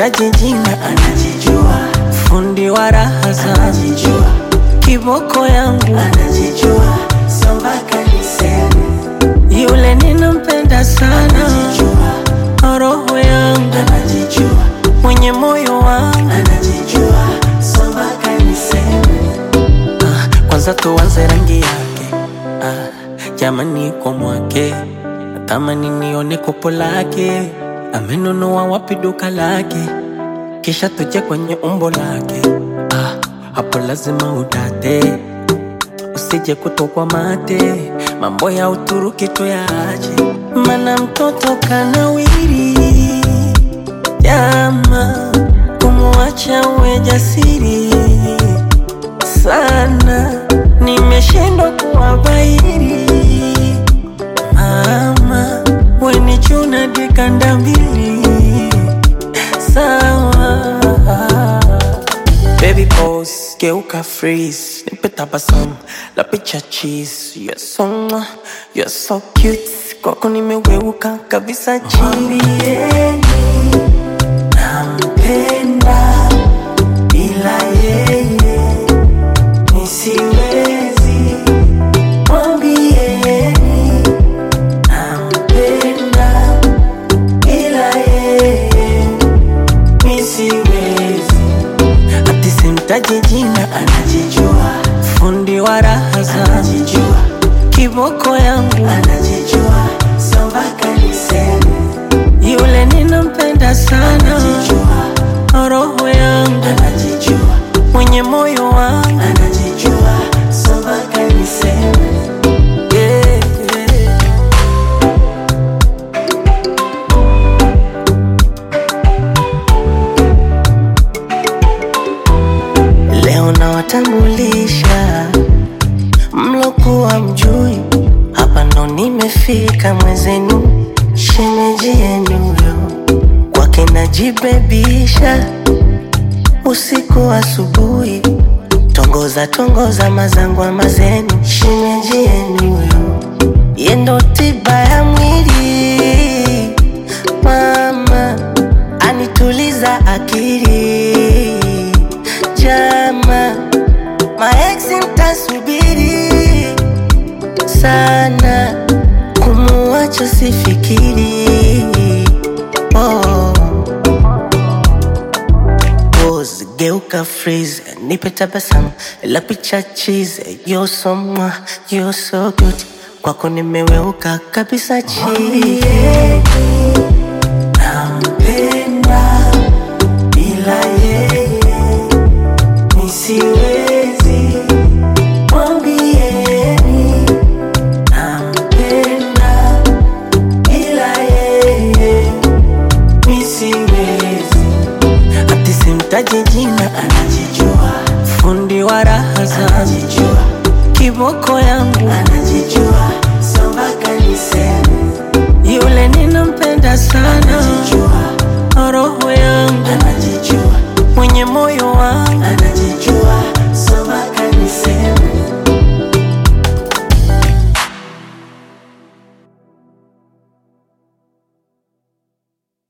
simtaji jina, anajijua, fundi wa raha zangu, anajijua, kiboko yangu anajijua, sio mpaka niseme, yule ninampenda sana, anajijua, roho yangu anajijua, mwenye moyo wangu. anajijua, sio mpaka niseme, Ah, kwanza tuanze rangi yake ah, jamani kwa mwake natamani nione kopo lake amenunua wapi duka lake kisha tuje kwenye umbo lake ah, hapo lazima udate usije kutokwa mate mambo ya uturuki tuyaache mana mtoto kanawiri jama kumwacha uwe jasiri sana, nimeshindwa kuwabairi. Mama weni chuna dikanda mbili sawa. Baby pose, geuka freeze, nipe tabasamu la picha cheese. You're so mwah, you're so cute, kwako nimeweuka kabisa chini. mwambieni nampenda, bila yeye nisiwezi. Mwambieni nampenda, bila yeye nisiwezi. Ati simtaji jina, Anajijua, fundi wa raha zangu, anajijua, kiboko yangu anajijua, sio mpaka niseme. yule ninampenda sana, Anajijua, roho yangu anajijua, mwenye moyo wangu anajijua, sio mpaka niseme. yeah, yeah. Leo nawatambulisha mlokuwa mjui, hapa ndo nimefika mwezenu, shemeji yenu yo kwake najibebisha usiku asubuhi, tongoza tongoza mazangwa mazenu, shemeji yenu yo yendo tiba ya mwili, mama anituliza akili, jama maeksi mtasubiri sana, kumuacha sifikiri oh. Pose, geuka freeze, nipe tabasamu la picha cheese. You're so mwah, you're so good, kwako nimeweuka kabisa chini. Nampenda, bila yeye nisiwezi. Mwambieni nampenda, bila yeye nisiwezi. Ati simtaji jina, Anajijua, fundi wa raha zangu, anajijua, kiboko yangu anajijua, sio mpaka niseme. yule ninampenda sana, Anajijua, roho yangu